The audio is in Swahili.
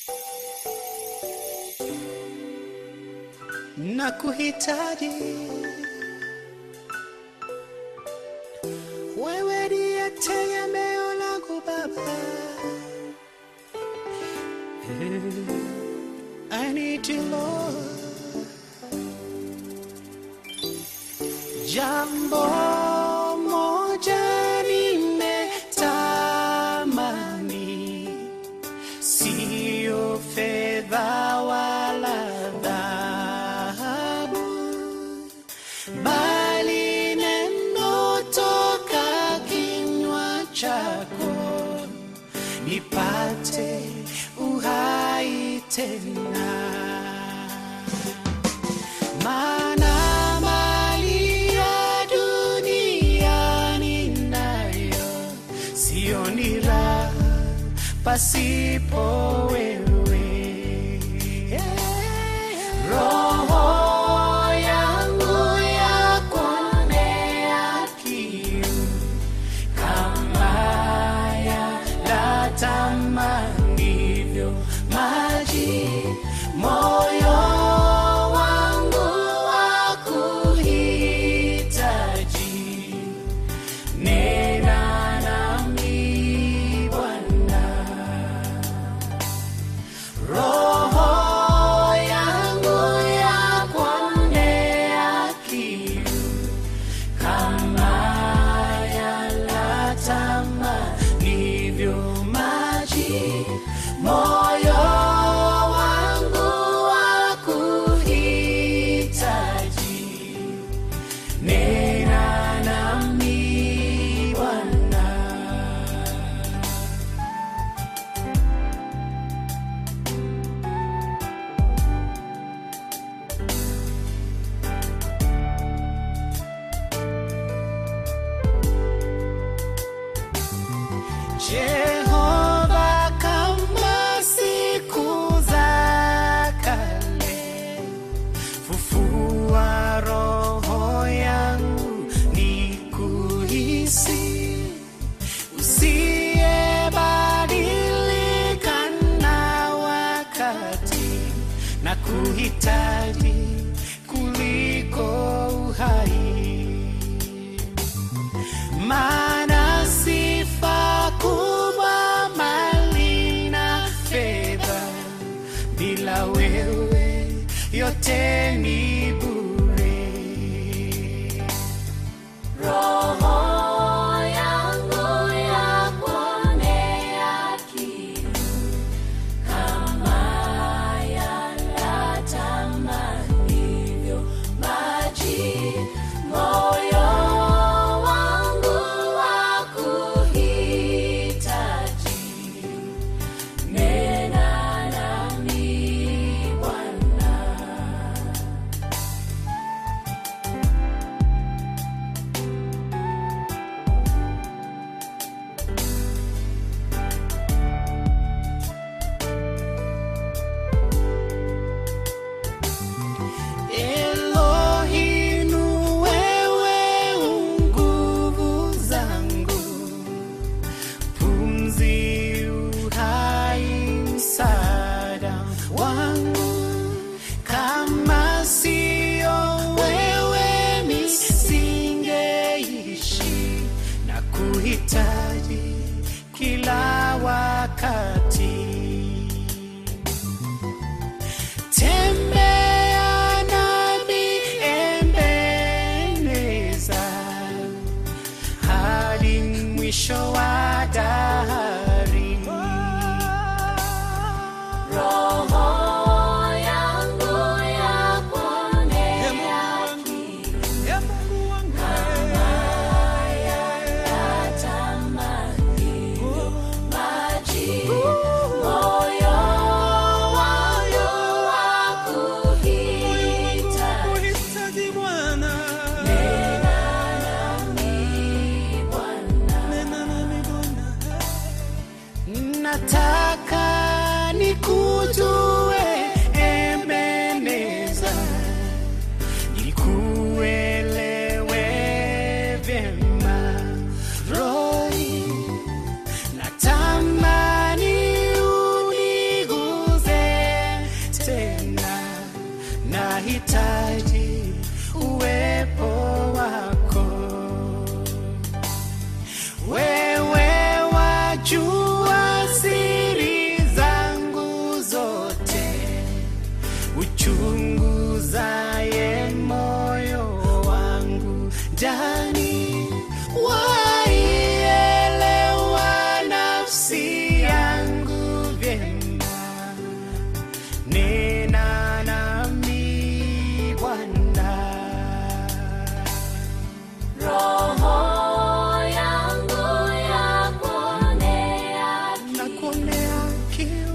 na kuhitaji wewe, ndiye tegemeo langu Baba. I need you Lord. Jambo moja nimetamani, sio fedha wala dhahabu, bali neno toka kinywa chako, nipate uhai tena maana mali ya dunia ninayo, sioni raha pasipo wewe. Roho yangu yakuonea kiu kama yatamanivyo maji, moyo wangu wakuhitaji. Nena nami Bwana, roho yangu yakuonea kiu kama yalatamanivyo maji, moyo wangu wakuhitaji. Nena nami Bwana. Jehova, kama siku za kale, fufua roho yangu nikuhisi, usiyebadilika na wakati, na kuhitaji kuliko uhai maana sifa kubwa mali na fedha, bila wewe yote ni bure. Roho yangu yakuonea kiu kama yalatamanivyo maji, moyo wangu wakuhitaji. Nena nami Bwana. Elohim, wewe nguvu zangu, pumzi, uhai, msaada wangu. Kama sio wewe nisingeishi, na kuhitaji kila wakati. Tembea nami Ebeneza, hadi mwisho wa dahari. Roho yangu yakuonea kiu kama yalatamanivyo maji, moyo wangu wakuhitaji. Nena nami Bwana. Nataka nikujue Ebeneza, nikuelewe vyema Rohi, natamani uniguze nionea kiu